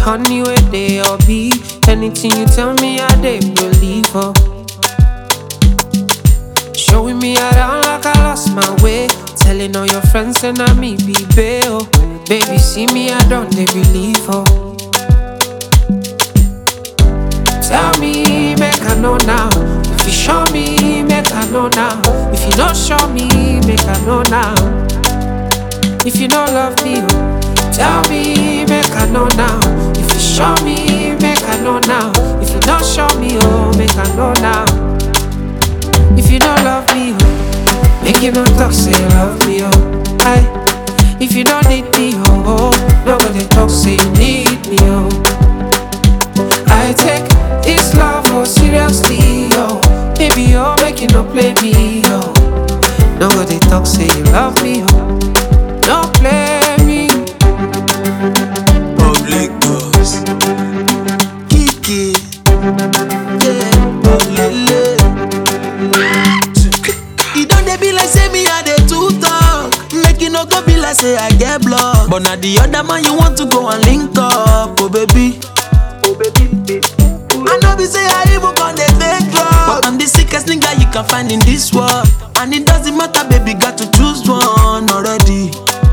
honey where they all be. Anything you tell me, I they believe. Oh. Showing me around like I lost my way. Telling all your friends and I me be bail. Baby, see me, I don't they believe. Oh. Tell me, make I know now. If you show me, make I know now. If you don't show me, make I know now. If you don't love me, oh, tell me, make I know now. If you show me, make I know now. If you don't show me, oh, make I know now. If you don't love me, oh, make you not talk, say you love me, oh. Aye. If you don't need me, oh, oh, nobody talk, say you need me, oh. I take this love oh seriously, yo. Baby, oh, make you no play me, yo. Nobody talk, say you love me, oh. Don't play me. Public boss. Kiki. Yeah. Olele. E don dey be like say me I dey too talk. Make e no go be like say I get block. But na the other man you want to go and link up, oh baby. I know be say I even con dey fake love. But I'm the sickest nigga you can find in this world. And it doesn't matter, baby, got to choose one already.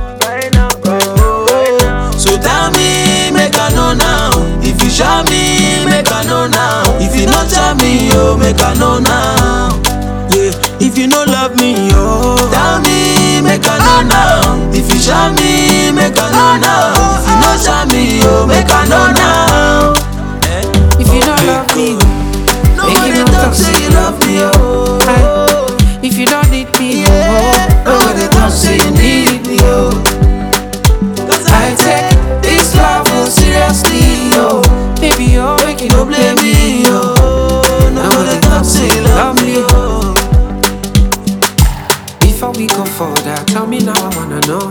So tell me, make I know now. If you show me, make I know now. If you not show me, oh, make I know now. Yeah, if you no love me, oh, tell me, make I know now. If you show me, make I know now. If you not show me, oh, make I know now. If you don't love me, oh, make Nobody you no talk talk, say say you love me, oh. Aye. If you don't need me, Yeah, oh, nobody talk say you need me, oh. Cause I take this love oh seriously, yo. Baby, oh, make you no no play blame me, me, yo. oh. Nobody talk say you love me, oh. Before we go further, tell me now I wanna know.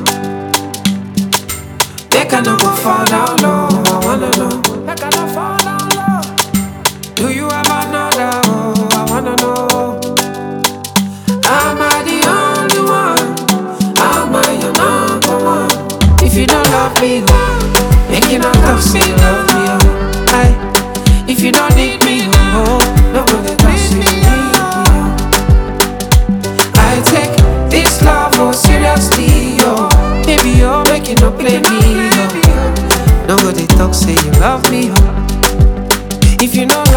Make I no go fall down low, I wanna know. Make I no fall down low. Do you have another? Oh, I wanna know. Am I the only one? Am I your number one? If you don't love me, oh, make you not talk, say you love me, oh. Aye. If you don't need me, oh, nobody talk, say you need me, oh. I take this love oh seriously, yo. Baby, oh, make you no play me, yo. Nobody talk, say you love me, yo. If you know